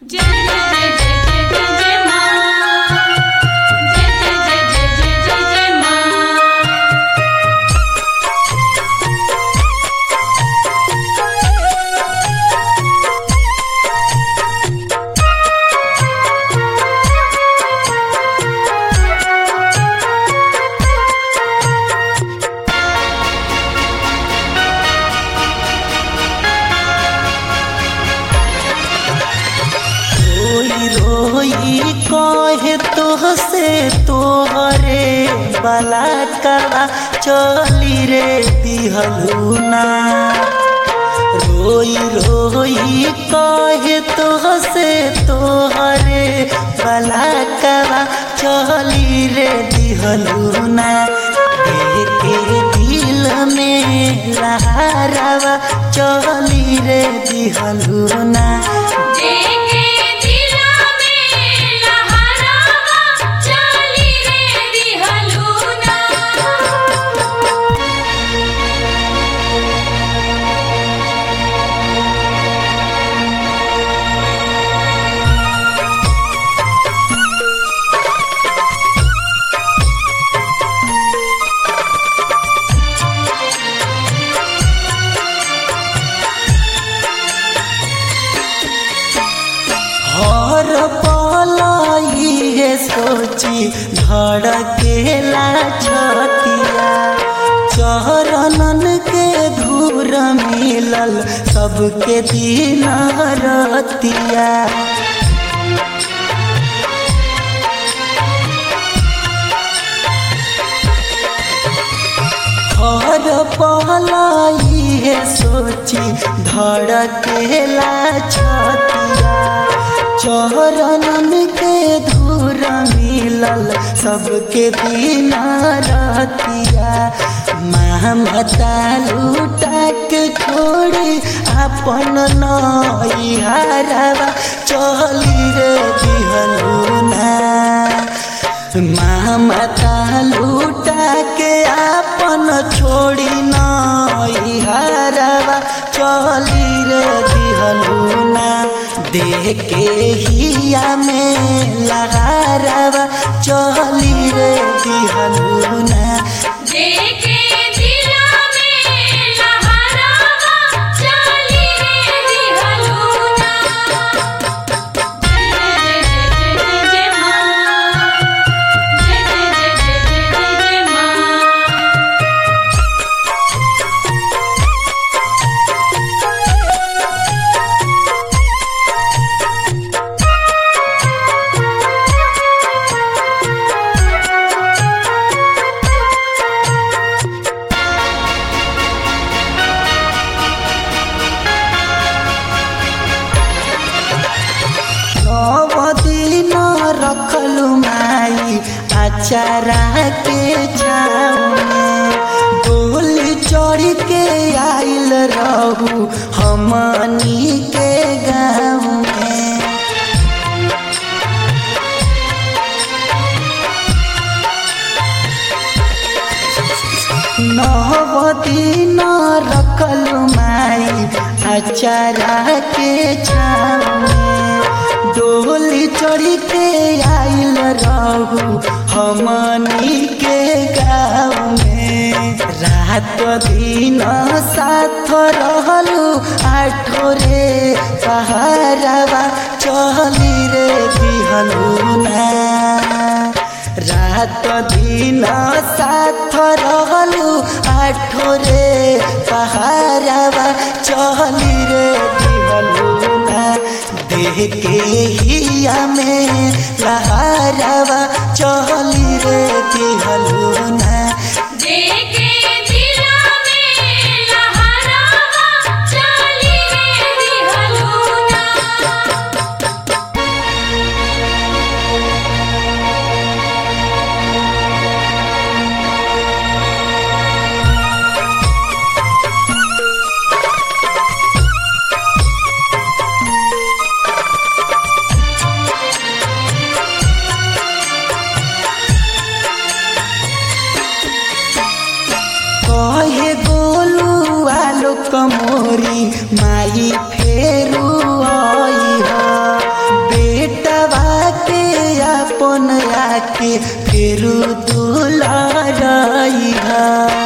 जय जय जय जय जय जय जय माँ जय जय जय जय जय जय जय माँ रोई रोई कहे तोहसे तोहरे बला करा चली रे दिहलुना रोई रोई कहे तोहसे तोहरे बला करा चली रे दिहलुना के दिल में लहरावा चली रे दिहलुना जेके दिला में लहरावा चली रे दिहलुना हर पलाई है सोची धड़केला छतिया चरणन के धूर मिलल सबके दिन रतिया हर पलाई है सोची धड़केला छतिया चरणन के धूर मिलल सबके दिन रतिया ममता लूटा के छोड़ी अपन नैहरवा चली रे दिहलुना ममता लूटा के अपन छोड़ी नैहरवा चली रे दिहलुना देख के हिया में लगारवा चली रे दिहलुना जेके दिला में लहरावा चली रे दिहलुना जय जय जय जय जय माँ जय जय जय जय जय जय माँ नव दिन रखलु माई अचारा के छाँव में डोली चढ़ के आइल रहू हमनी के गाँव में नव दिन रखलु माई अचारा के छाँव में डोली चढ़ी के आइल रहू हमनी के गाँव में रात दिन साथ रहलू आठो रे पहाड़वा चली रे दिहलुना रात दिन साथ रहलू आठो रे पहाड़वा चली रे दिहलुना देह के हिया में लहरावा चली रे दिहलुना जेके दिला में लहरावा चली रे दिहलुना कमोरी माई फेरू आई ह के फिर दुलारइहा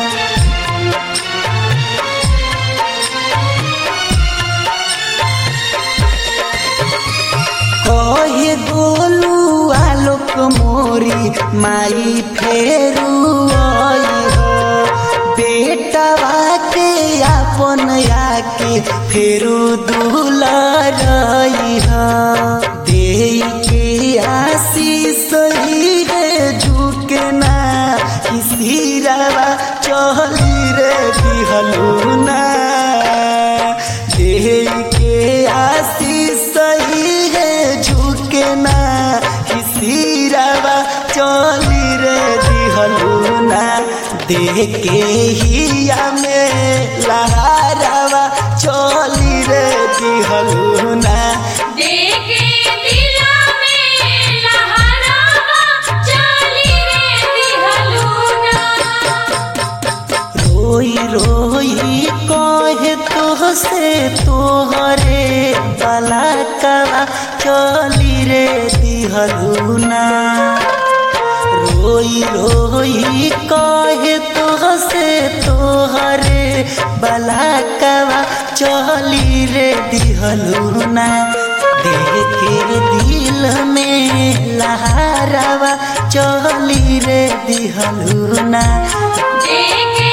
कहे गोलू आलोक मोरी माई फेरू आई हो बेटवा के अपन आके फेरू दुलारई हो दे के आशीष ही है झुके ना किसी रवा चली रे दिहलू ना दे के आशीष ही है झुके ना किसी रवा चली रे दिहलू ना दे के हिया में लहारवा चली रे दिहलू ना देखे दिला में लहरावा चली रे दिहलूना रोई रोई कहे तो से तोहरे बलाकवा चली रे दिहलूना रोई रोई कहे तो से तोहरे बलाकवा चली रे दिहलूना देखे दिल में लहरावा चली रे दिहलूना देखे